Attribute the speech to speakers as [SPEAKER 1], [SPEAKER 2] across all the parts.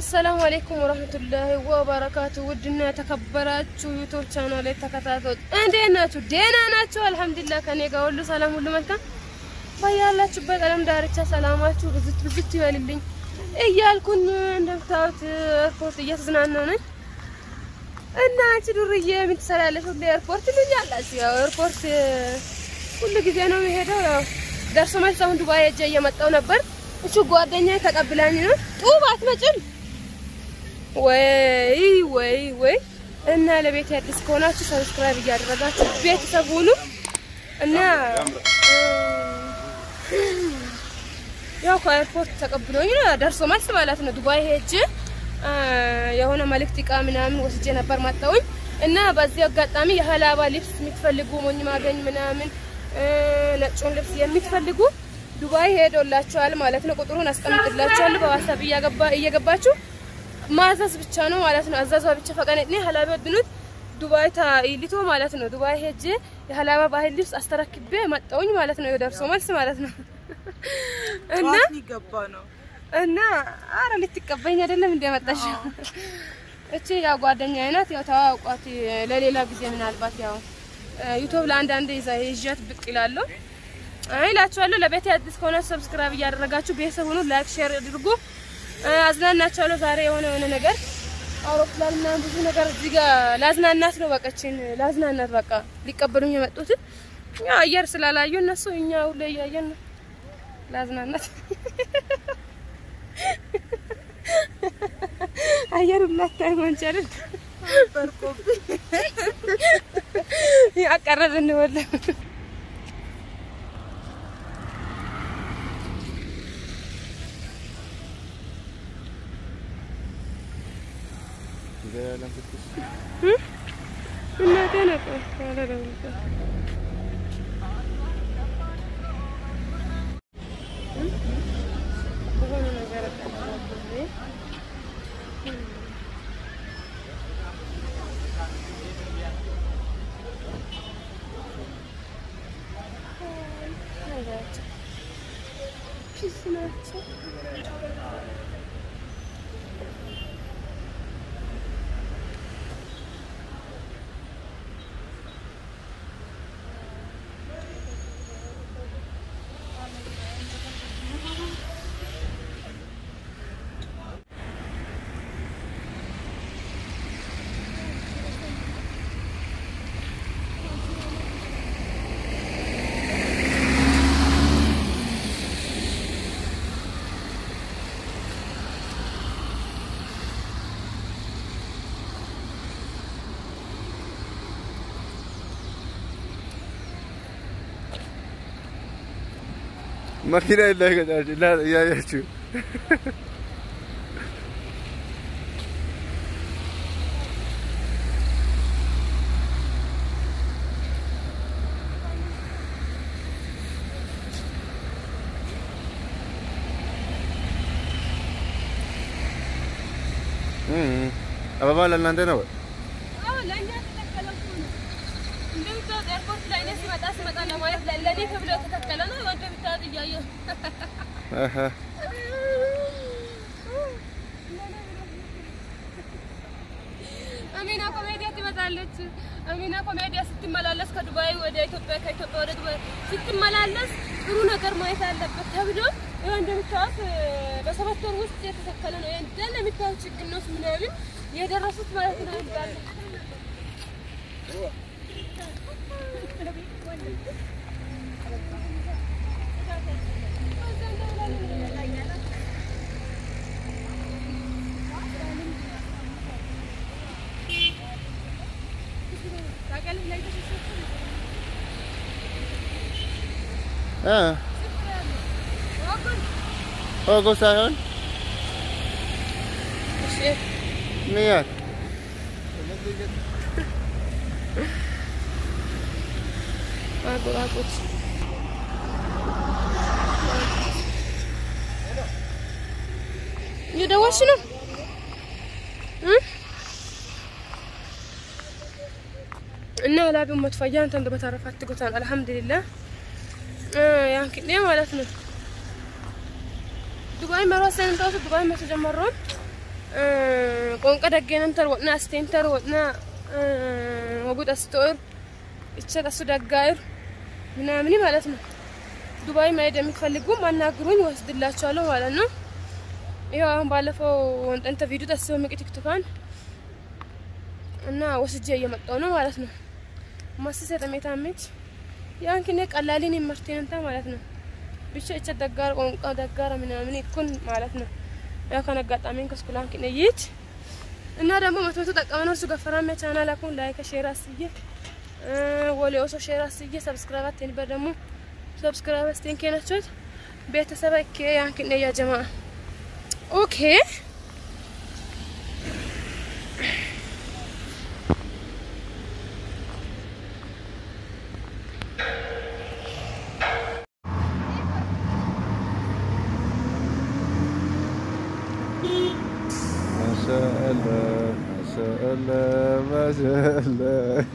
[SPEAKER 1] አሰላሙ አሌይኩም ወረህመቱላሂ ወበረካቱ። ውድና የተከበራችሁ ዩቱብ ቻናል ተከታታዮች እንዴት ናችሁ? ደህና ናችሁ? አልሐምዱሊላህ ከኔ ጋር ሁሉ ሰላም፣ ሁሉ መልካም። በያላችሁበት ዓለም ዳርቻ ሰላማችሁ ብዝት ብዝት ይበልልኝ እያልኩኝ እንደምታዩት ኤርፖርት እየተዝናና ነኝ እና አንቺ ዱርዬ ምን ትሰሪያለሽ? ሁሌ ኤርፖርት ልኛላችሁ። ያው ኤርፖርት ሁሉ ጊዜ ነው የሚሄደው። ያው ደርሶ መልስ አሁን ዱባይ ሄጄ እየመጣሁ ነበር። እሱ ጓደኛዬ ተቀብላኝ ነው ጡብ አትመጭም ወይ ወይ ወይ። እና ለቤት አዲስ ከሆናችሁ ሰብስክራይብ እያደረጋችሁ ቤተሰብ ሁኑ እና ያው ከኤርፖርት ተቀብሎኝ ነው ደርሶ መልስ ማለት ነው። ዱባይ ሄጄ የሆነ መልእክት እቃ ምናምን ወስጄ ነበር መጣሁኝ እና በዚህ አጋጣሚ የሀላባ ልብስ የምትፈልጉ ሞኝ ማገኝ ምናምን ነጩን ልብስ የምትፈልጉ ዱባይ ሄዶላችኋል ማለት ነው። ቁጥሩን አስቀምጥላችኋለሁ በዋትስአፕ እየገባችሁ ማዘዝ ብቻ ነው ማለት ነው። አዛዟ ብቻ ፈቀነጥኔ ሀላባ ብኑት ዱባይ ታይሊቶ ማለት ነው። ዱባይ ሄጄ የሀላባ ባህል ልብስ አስተረክቤ መጣሁኝ ማለት ነው። የደርሶ መልስ ማለት ነው እና
[SPEAKER 2] ይገባ ነው
[SPEAKER 1] እና አረ ልትቀበኝ አይደለም እንደ መጣሽ እቺ ያው ጓደኛዬ ናት። ያው ተዋውቋት ለሌላ ጊዜ ምናልባት ያው ዩቲዩብ ለአንዳንድ ይዛ ይዣት ብቅ ይላለሁ እላችኋለሁ። ለቤት አዲስ ከሆናችሁ ሰብስክራይብ እያደረጋችሁ ቤተሰብ ሁኑ። ላይክ ሼር አድርጉ። አዝናናችኋለሁ። ዛሬ የሆነ የሆነ ነገር አውሮፕላን ምናምን ብዙ ነገር እዚህ ጋር ላዝናናት ነው። በቃችን ላዝናናት በቃ ሊቀበሉኝ የመጡት ያው አየር ስላላዩ እነሱ እኛ ሁሌ እያየን ነው ላዝናናት አየር ሁላታይ ማንቻለን
[SPEAKER 2] በርቆብኝ
[SPEAKER 1] ያቀረብን ወለ እናቴ ነበር
[SPEAKER 3] መኪና የለህ እያያችሁ አበባ ለእናንተ ነው።
[SPEAKER 1] ለእኛ ተተከለ እኮ ነው። እንደምታወጥ ኤርፖርት ላይ እኔ ስመጣ ስመጣ ለማየት ለእኔ ተብሎ የተተከለ ነው። እንደምታወጥ እያየሁ
[SPEAKER 3] አሀ
[SPEAKER 1] አሚና ኮሜዲያ ትመጣለች። አሚና ኮሜዲያ ስትመላለስ ከዱባይ ወደ ኢትዮጵያ ከኢትዮጵያ ወደ ዱባይ ስትመላለስ ጥሩ ነገር ማየት አለበት ተብሎ ይኸው እንደምታወት በሰባት ወር ውስጥ የተተከለ ነው። እንዳለ የሚታዩት ችግኞች ምናምን የደረሱት ማለት ነው እንዳለ
[SPEAKER 3] ኦጎ ሳይሆን ምያት
[SPEAKER 1] አጎራጎች እየደወልሽ ነው እ እና ላቢው መጥፋያ አንተ እንደ በተረፈ አትጎታን አልሐምዱሊላህ ያን ክኔ ማለት ነው ዱባይ መሯ ሰንታው ዱባይ መተጀመረውን ቆንቀ ደገነንተር ወጥና አስቴንተር ወጥና ወጉድ አስቶር እቸት አሱ ደጋይር ምናምን ማለት ነው። ዱባይ መሄድ የሚፈልጉ ማናግሩኝ ወስድላቸዋለሁ ማለት ነው። ይኸው አሁን ባለፈው ወንጠንተ ቪዲዮ ተስበው ምቅ ቲክቶካን እና ወስጄ እየመጣው ነው ማለት ነው። ማስሰ ጠሜታመች ያን ክኔ ቀላሊን ይመርቴንታ ማለት ነው። ብቻ እቸ ደጋር ቆንቃ ደጋራ ምናምን ይኩን ማለት ነው። ያ ከነ አጋጣሚን ከስኩላን ክኔ ይት እና ደግሞ መቶ መቶ ጠቀመን እርሱ ገፈራም ቻናል አኩን ላይክ ሼር አስዬ ወሌ ኦሶ ሼር አስዬ ሰብስክራይብ አትንበር ደግሞ ሰብስክራይብ አስቴን ከናችሁት ቤተሰብ እኬ ያን ክኔ ያ ጀማ ኦኬ
[SPEAKER 3] ما شاء الله ما شاء الله ما شاء الله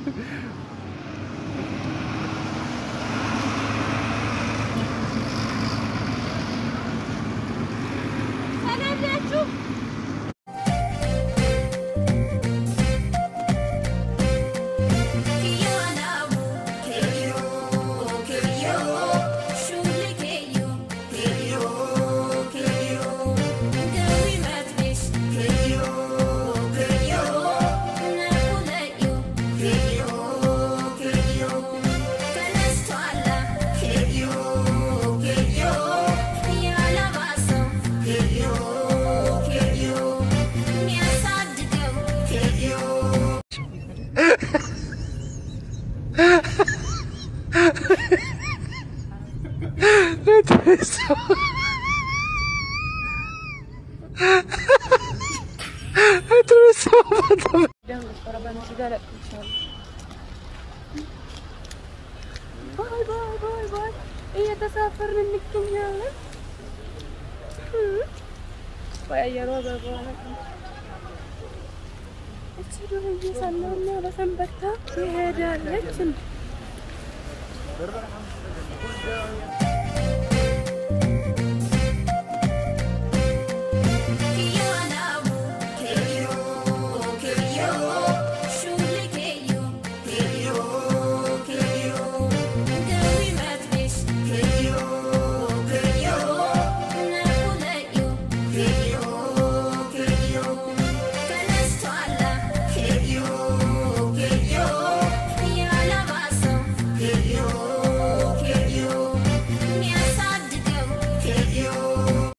[SPEAKER 1] ባይ ባይ ባይ ባይ እየተሳፈርን እንገኛለን። በአየሯ በበኋላ እቺ ዱርዬ ሰላምና በሰንበታ ትሄዳለች።